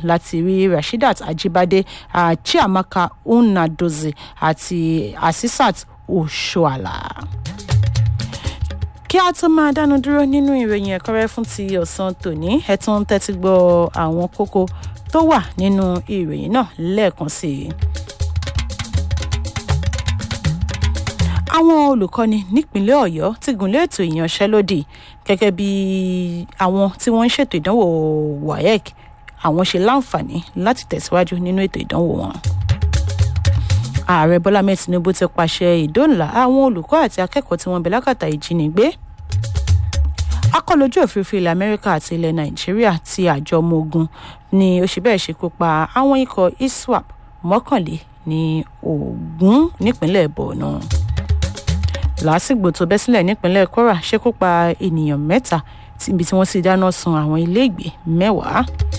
láti rí rasheedat ajibade uh, chiamaka unadozie àti asisat oshoala kí a tó máa dánu dúró nínú ìròyìn ẹ̀kọ́rẹ́ fún ti ọ̀sán tòní ẹ tún tẹ́tí gbọ́ àwọn kókó tó wà nínú ìròyìn náà lẹ́ẹ̀kan sí i. àwọn olùkọ́ni nípínlẹ̀ ọ̀yọ́ ti gùnlé ètò ìyanṣẹ́lódì gẹ́gẹ́ bí àwọn tí wọ́n ń ṣètò ìdánwò waec àwọn ṣe láǹfààní láti tẹ̀síwájú nínú ètò ìdánwò wọn ààrẹ bọ́lá mẹ́ẹ̀ tinubu ti pàṣẹ ìdóòlà àwọn olùkọ́ àti akẹ́kọ̀ọ́ tí wọ́n bẹ lákàtà ìjínigbé akọlójú òfurufú ilẹ̀ amẹ́ríkà àti ilẹ̀ nàìjíríà ti àjọ ọmọ ogun ni ó ṣe bẹ́ẹ̀ ṣekú pa àwọn ikọ̀ iswap mọ́kànlé ní ogun nípínlẹ̀ borno làásìgbò tó bẹ́ sílẹ̀ nípínlẹ̀ kwara ṣekú pa ènìyàn mẹ́ta ibi tí wọ́n sì dáná sun àwọn iléègbé mẹ́wàá